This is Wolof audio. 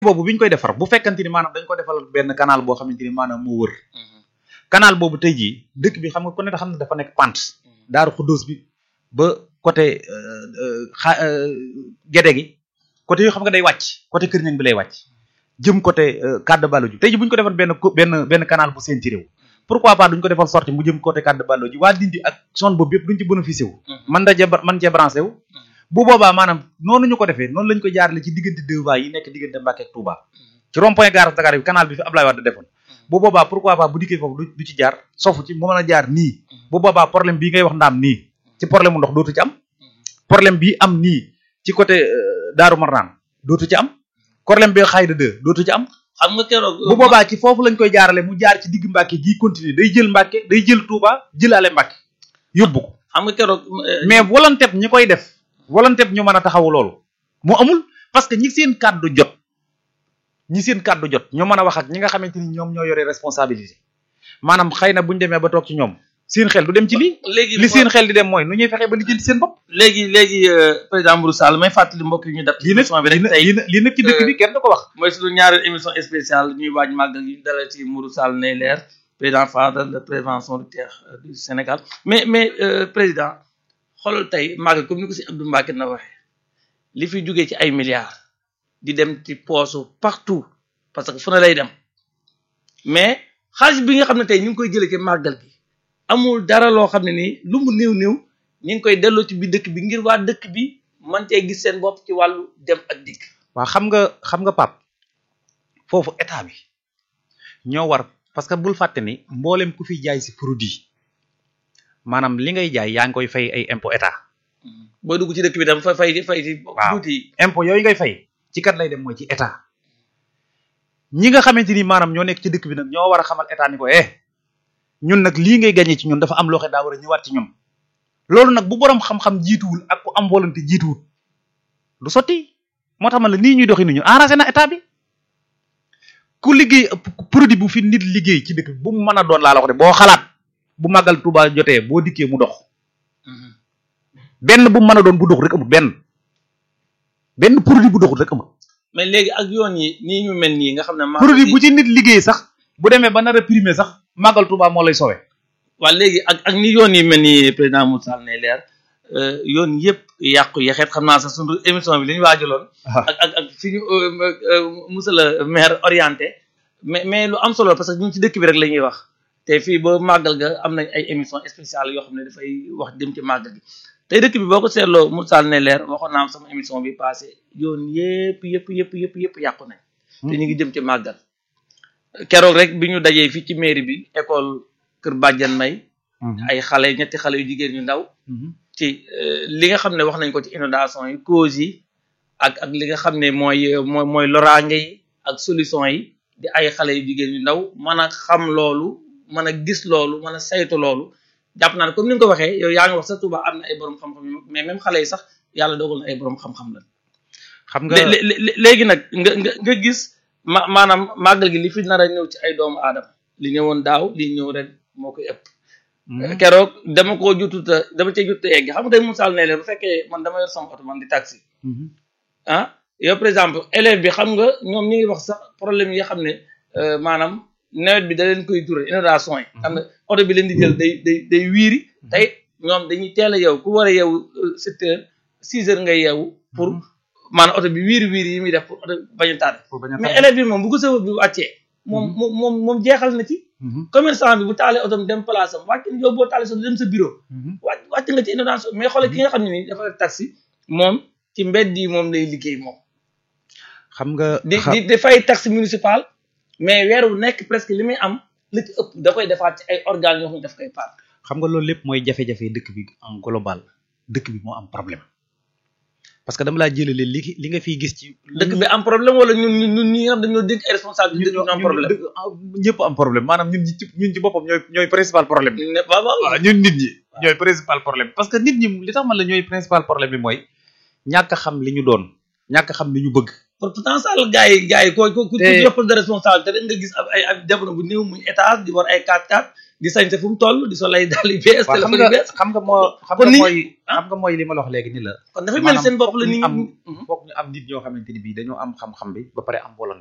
boobu bi ñu koy defar bu fekkante ni maanaam dañ ko defal benn canal boo xamante ni maanaam moo wër canal boobu tey jii dëkk bi xam nga ku ne xam ne dafa nekk pente daaru xuddoos bi ba côté xa gede gi côté yoo xam nga day wàcc côté kër ñang bi lay wàcc jëm côté cadre ballo ji tey ji bu ñu ko defal benn benn benn canal bu seen ci réew pourquoi pas duñ ko defal sortie mu jëm côté cadre ballo ji waa dindi ak zone boobu yëpp duñ ci bénéficié wu man da man cee branché wu bu boobaa maanaam noonu ñu ko defee noonu lañ ko jaarale ci diggante deux voies yi nekk diggante Mbacké ak Touba ci rond point gare Dakar bi canal bi fi Ablaye Wade defoon bu boobaa pourquoi pas bu dikkee foofu du ci jaar sofu ci mu mën a jaar nii bu boobaa problème bii ngay wax ndaam nii ci problème mu ndox dootu ci am problème bii am nii ci côté Daaru Marnaan dootu ci am problème bi xayda deux dootu ci am xam nga keroog bu boobaa ci foofu lañ koy jaarale mu jaar ci digg Mbacké gii continuer day jël Mbacké day jël Touba jëlaale Mbacké yóbbu ko xam nga keroog mais volonté ñi koy def volonté ñu mën a taxawu loolu mu amul parce que ñi seen kàddu jot ñi seen kàddu jot ñoo mën a wax ak ñi nga xamante ni ñoom ñoo yore responsabilité maanaam xëy na bu ñu demee ba toog ci ñoom seen xel du dem ci lii. léegi li seen xel di dem mooy nu ñuy fexe ba lijjanti seen bopp. léegi léegi président Mourou Sall may fàttali mbokk yi ñu def. lii nag émission bi rek tey lii nag lii nag ci dëkk bi kenn du ko wax. mooy suñu ñaareel émission spéciale ñuy waaj màggal yi dala ci Mourou Sall nay leer président Fadal de prévention de terre du Sénégal mais mais président xoolal tey màggal comme ni ko si Abdou Mbacké na waxee li fi jógee ci ay milliards di dem ci poosu partout parce que fu ne lay dem mais xaalis bi nga xam ne tey ñu ngi koy jëlee ci màggal gi amul dara loo xam ne nii lu mu néew néew ñu ngi koy delloo ci biir dëkk bi ngir waa dëkk bi man cee gis seen bopp ci wàllu dem ak dikk. waaw xam nga xam nga pap foofu état bi ñoo war parce que bul fàtte ni mboolem ku fi jaay si produit maanaam li ngay jaay yaa ngi koy fay ay impôt état. booy dugg ci dëkk bi tam fa fay fay ci waaw tuuti impôt yooyu ngay fay ci kat lay dem mooy ci état ñi nga xamante ni maanaam ñoo nekk ci dëkk bi nag ñoo war a xamal état ni ko eh ñun nag lii ngay gagné ci ñun dafa am loo xam daa war a ñëwaat ci ñun loolu nag bu borom xam-xam jiituwul ak ku am volonté jiituwul du sotti moo tax ma la nii ñuy doxi ni ñu arrangé na état bi ku liggéey produit bu fi nit liggéey ci dëkk bi bu mu mën a doon laa la wax de boo xalaat bu màggal Tuuba jotee boo dikkee mu dox benn bu mu mën a doon bu doxul rek amul benn benn produit bu doxul rek amul mais léegi ak yoon yi nii ñu mel nii nga xam ne. maa produit bu ci nit liggéey sax bu demee ba nar a primé sax màggal Tuuba moo lay sowe waa léegi ak ak ni yoon yi mel nii président Moussa Sall ne leer yoon yëpp yàqu yaxeet xam naa sax sunu émission bi li ñu waajaloon. ak ak ak fi ñu monsieur le maire orienté mais mais lu am solo parce que ñun ci dëkk bi rek la ñuy wax te fii ba màggal ga am nañ ay émission spéciale yoo xam ne dafay wax dem ci màggal gi tey dëkk bi boo ko seetloo Moussa Sall ne leer waxoon naa am sama émission bi passé yoon yëpp yëpp yëpp yëpp yëpp yàqu nañ. te ñu ngi jëm ci màggal. keroog rek bi ñu dajee fii ci mairie bi école Kër Badiane May. ay xale ñetti xale yu jigéen ñu ndaw. ci li nga xam ne wax nañ ko ci inondation yi causes yi ak ak li nga xam ne mooy mooy mooy loraange yi ak solution yi di ay xale yu jigéen yu ndaw mën a xam loolu mën a gis loolu mën a saytu loolu jàpp naa ne comme ni nga ko waxee yow yaa ngi wax sa Touba am na ay borom xam-xam yu mais même xale yi sax yàlla dogal na ay borom xam-xam la. xam nga léegi nag nga nga nga gis ma maanaam màggal gi li fi nar a ñëw ci ay doomu aadama li ñëwoon daaw li ñëw ren moo koy ëpp. keroog dama koo jututa dama cee jutute egg xam nga tey Moussa ne leen bu fekkee man dama yor sama oto man di taxi ah yow par exemple élève bi xam nga ñoom ñi ngi wax sax problème yi xam ne maanaam nawet bi da leen koy ture inondation yi xam nga oto bi leen di jël day day day wiiri tey ñoom dañuy teel a yeewu ku war a yeewu sept heures six heures ngay yeewu pour maanaam oto bi wiiri wiiri yi muy def pour oto bañ a tardé mais élève bi moom bu ko sëwa bi wàccee moom moom moom moom jeexal na ci commerçant bi bu taalee otom dem place am wàcc yow boo taalee sa dem sa bureau wàcc wàcc nga ci inondation mais xoolal ki nga xam ne nii dafa taxi moom ci mbedd yi moom lay liggéey moom xam nga di di di fay taxe municipal mais weer wu nekk presque li muy am li ci ëpp da koy defaat ci ay organes yoo xam ne daf koy paat xam nga loolu lépp mooy jafe-jafe dëkk bi en global dëkk bi moo am problème parce que dama laa jëlale li li nga fiy gis ci dëkk bi am problème wala ñun ñun ñun ñi nga xam dañoo dégg ay responsable dëkk bi am problème ñëpp am problème maanaam ñun ñi ci ñun ci boppam ñooy ñooy principal problème bi ne waaw waaw ñun nit ñi ñooy principal problème parce que nit ñi li tax man la ñooy principal problème bi mooy ñàkk a xam li ñu doon ñàkk a xam li ñu bëgg pourtant Sall gars yi gars yi ko ko ku Te- yoppal de responsabilité rek nga gis ab ay ay jamono bu néew muy étage di war ay 4x4 di sañse fu mu toll di sol ay dàll yu bees waaw xam téléphone yu nga bees xam nga moo xam kon nga nit- mooy ah. xam nga mooy li ma la wax léegi ni la kon dafa mel ni seen bopp la foog nit ñu am ñi foog ñu am nit ñoo xamante ni bii dañoo am xam-xam bi ba pare am volonté